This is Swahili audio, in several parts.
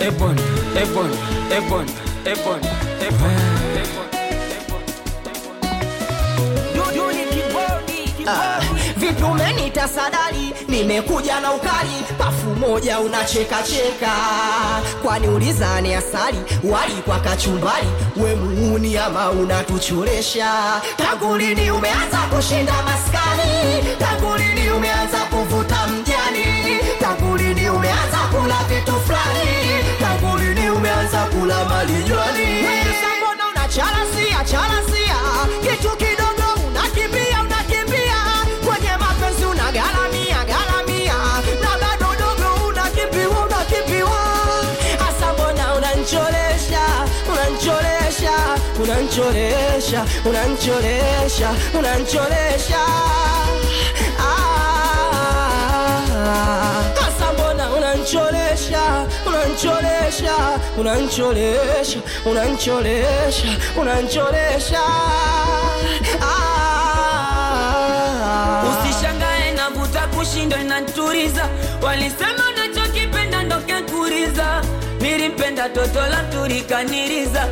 Ebon, Ebon, Ebon, Ebon, Ebon, Ah, vipi umenita sadali nimekuja na ukali pafu moja unacheka cheka kwani ulizani asali wali kwa kachumbali we muuni ama unatuchoresha tangu lini umeanza kushinda maskani tangu lini umeanza kuvuta mjani tangu lini umeanza kula vitu fulani tangu lini umeanza kula malijwani mbona unacharasia charasia kitu kidogo unakimbia unakimbia kwenye mapenzi unagaramia garamia na bado dogo unakimbiwa unakimbiwa hasa mbona unanchoresha unanchoresha unanchoresha unanchoresha unanchoresha Ah, hasa mbona unanchoresha unanchoresha unanchoresha unanchoresha unanchoresha ah. Usishangae navuta kushindwa inaturiza, walisema unachokipenda ndo kekuriza. Nilimpenda toto la turikaniriza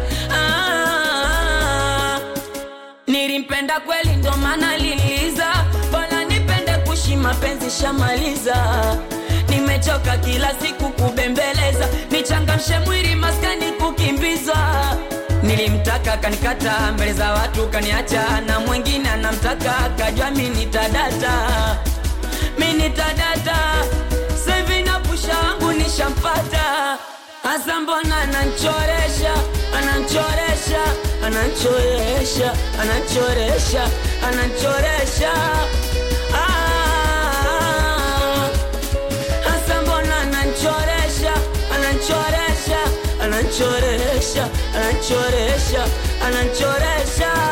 ah, nilimpenda kweli ndo maana liliza, bora nipende kushi mapenzi shamaliza. Nimechoka kila siku kubembeleza, nichangamshe mwili maskani kukimbiza. Nilimtaka kanikata mbele za watu kaniacha, na mwingine anamtaka kajua mi nitadata, mi nitadata. Sevi na pusha wangu nishampata, hasa mbona ananchoresha, ananchoresha, ananchoresha, ananchoresha, ananchoresha ah. Hasa mbona ananchoresha, ananchoresha, ananchoresha, ananchoresha, ananchoresha